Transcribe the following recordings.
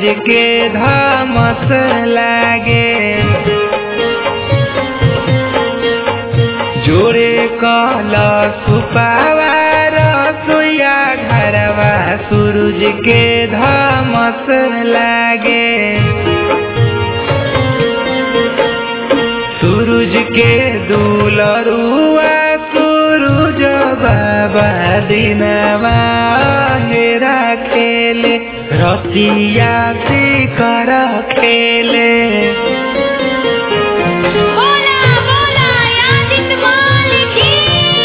सूरज के धमस लागे जोरे कला सुपावार सोया घरवा सूरज के धमस लागे सूरज के दुलरुआ सूरज बाबा दिनवा हेरा खेले रतिया से कर खेले बोला बोला यादित मालिक की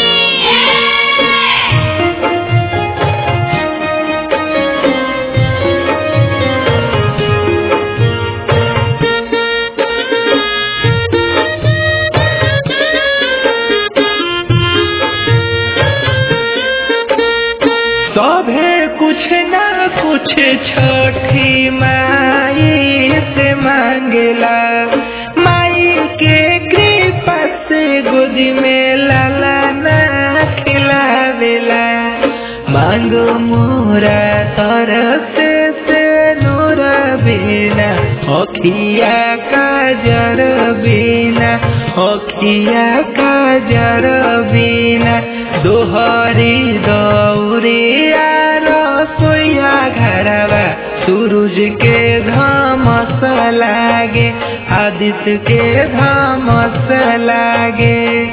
सभे कुछ ना कुछ छठी माई से मांगेला माई के कृपा से गोदी में लाला ना खिलावेला मांग मोरा तरफ से से नूर बिना अखिया काजर बिना अखिया काजर बिना दोहरी दौरिया रसोइया घरवा सूरज के धमस लागे आदित्य के धमस लागे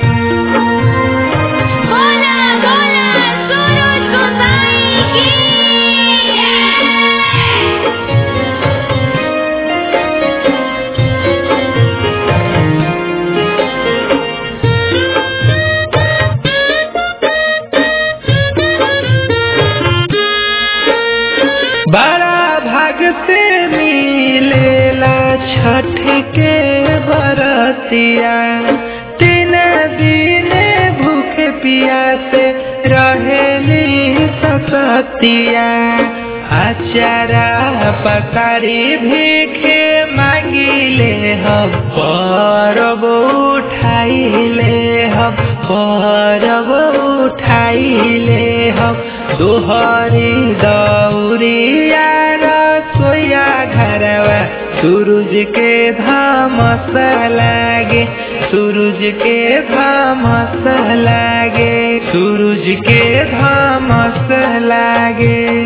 बोला बोला सूरज गोसाई की बड़ा भाग से मिलेला छठ के बरतिया तीन दिन भूखे पियासे रहेली ससतिया आचारा पकारी भीखे मांगिले हम परब उठाइले हम परब उठाइले हम दोहरी दौरिया रसोया घरवा सूरज के धमस लागे सूरज के धमस लागे सूरज के धमस लागे